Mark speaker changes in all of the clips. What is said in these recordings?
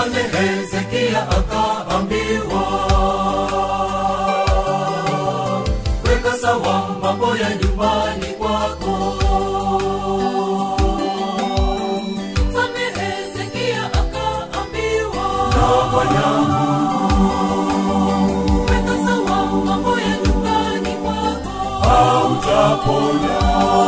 Speaker 1: mfalme hezekia akaambiwa weka sawa mambo ya nyumbani kwako
Speaker 2: Mfalme Hezekia akaambiwa,
Speaker 1: na bwana
Speaker 2: weka sawa mambo ya nyumbani kwako.
Speaker 1: hautapona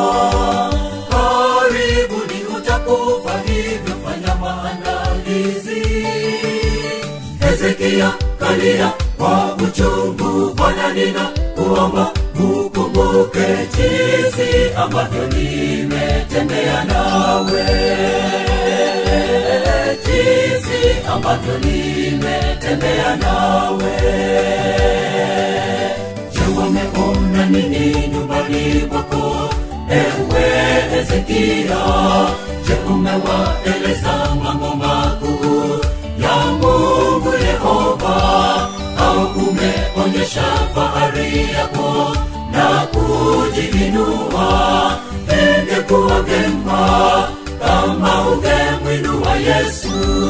Speaker 1: karibuni utakufa hivyo fanya maandalizi hezekia kalia kwa uchungu bwana nina kuomba mukumbuke jinsi ambavyo nimetembea nawe jinsi ambavyo nimetembea nawe Je, wameona nini nyumbani kwako ewe Hezekia? Je, umewaeleza mambo makuu ya Mungu Yehova, au umeonyesha fahari yako na kujiinua? Ingekuwa vyema kama ungemwinua Yesu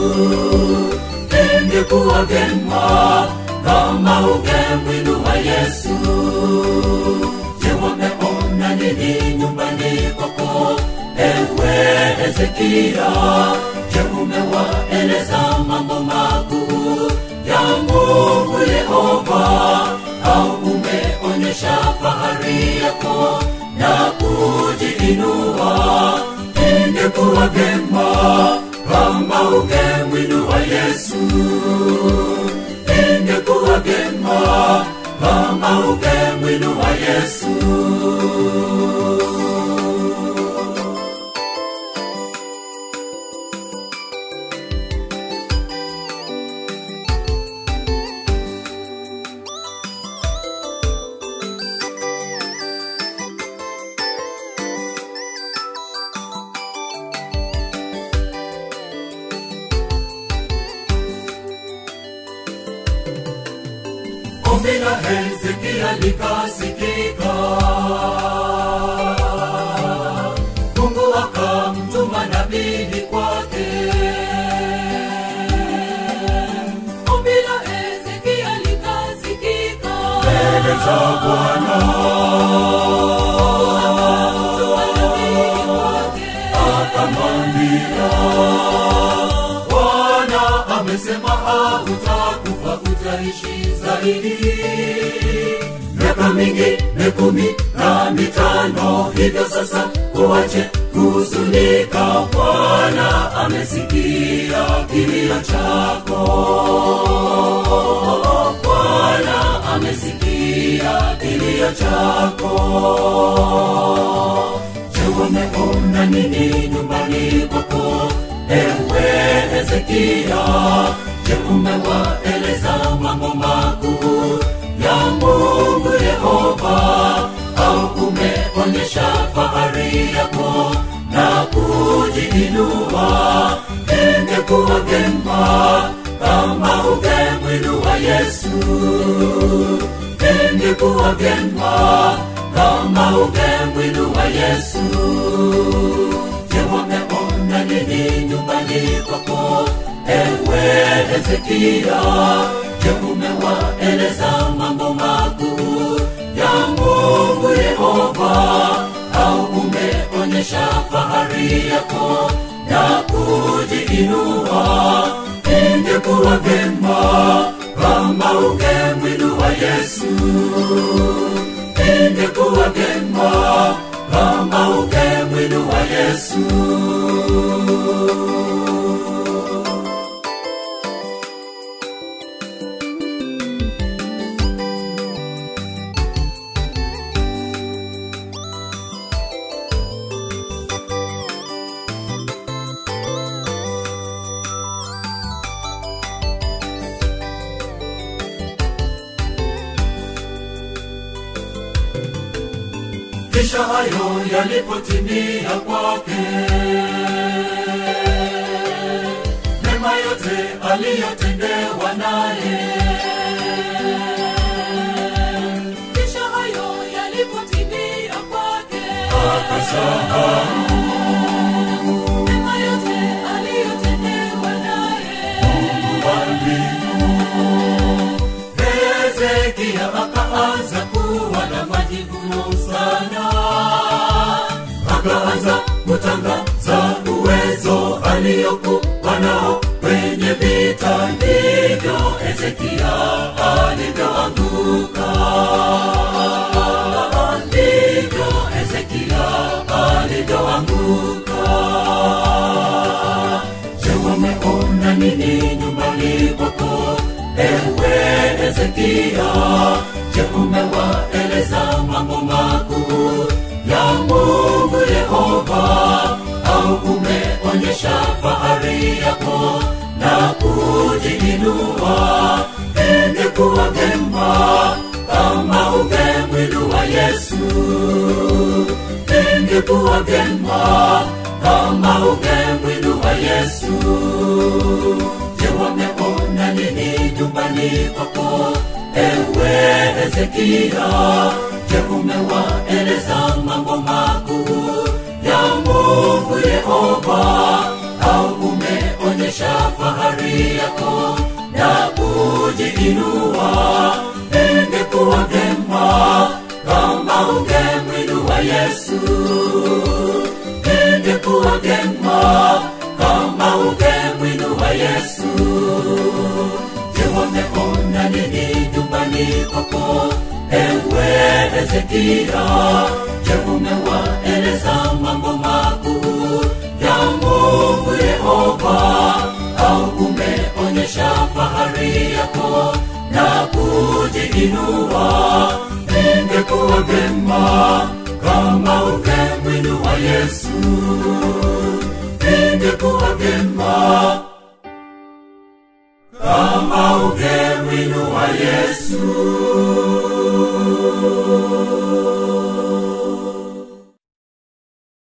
Speaker 1: ingekuwa vyema kama ungemwinua Yesu. Je, wameona nini nyumbani kwako ewe Hezekia? Je, umewaeleza mambo makuu ya Mungu Yehova, au umeonyesha fahari yako na kujiinua? Ingekuwa vyema kama ungemwinua Yesu, ingekuwa vyema kama ungemwinua Yesu. Ombi la Hezekia likasikika, Mungu akamtuma nabii kwake.
Speaker 2: Ombi la Hezekia likasikika,
Speaker 1: mbele za Bwana
Speaker 2: nabii kwake.
Speaker 1: akamwambia, Bwana amesema hautakufa, utaishi zaidi miaka mingi mikumi na mitano. Hivyo sasa uache kuhuzunika, Bwana amesikia kilio chako. Bwana amesikia kilio chako. Je, wameona nini nyumbani kwako ewe Hezekia? Je, umewaeleza mambo makuu ya Mungu Yehova, au umeonyesha fahari yako na kujiinua? Ingekuwa vyema kama ungemwinua Yesu ingekuwa vyema kama ungemwinua Yesu. Je, wameona nini nyumbani kwako ewe Hezekia? Je, umewaeleza mambo makuu ya Mungu Yehova, au umeonyesha fahari yako na kujiinua? Ingekuwa vyema kama ungemwinua Yesu, ingekuwa vyema kama ungemwinua Yesu. kisha hayo yalipotimia kwake mema yote aliyotendewa naye
Speaker 2: Kisha hayo yalipotimia kwake,
Speaker 1: akasahau
Speaker 2: mema yote aliyotendewa naye,
Speaker 1: Hezekia akaanza kuwa na majivuno sana, akaanza kutangaza uwezo aliyokuwa nao kwenye vita. Ndivyo Hezekia alivyoanguka, ndivyo Hezekia alivyoanguka. Je, wameona nini nyumbani kwako, ewe Hezekia? Je, umewaeleza mambo makuu ya Mungu Yehova, au umeonyesha fahari yako na kujiinua? Ingekuwa vyema kama ungemwinua Yesu, ingekuwa vyema kama ungemwinua Yesu. Je, wameona nini nyumbani kwako, ewe Hezekia? Je, umewaeleza mambo makuu ya Mungu Yehova, au umeonyesha fahari yako na kujiinua? Ingekuwa vyema kama ungemwinua Yesu ingekuwa vyema kama ungemwinua Yesu. Je, wameona nini nyumbani kwako, ewe Hezekia? Je, umewaeleza mambo makuu ya Mungu Yehova, au umeonyesha fahari yako na kujiinua? Ingekuwa vyema kama ungemwinua Yesu, ingekuwa vyema kama ungemwinua Yesu.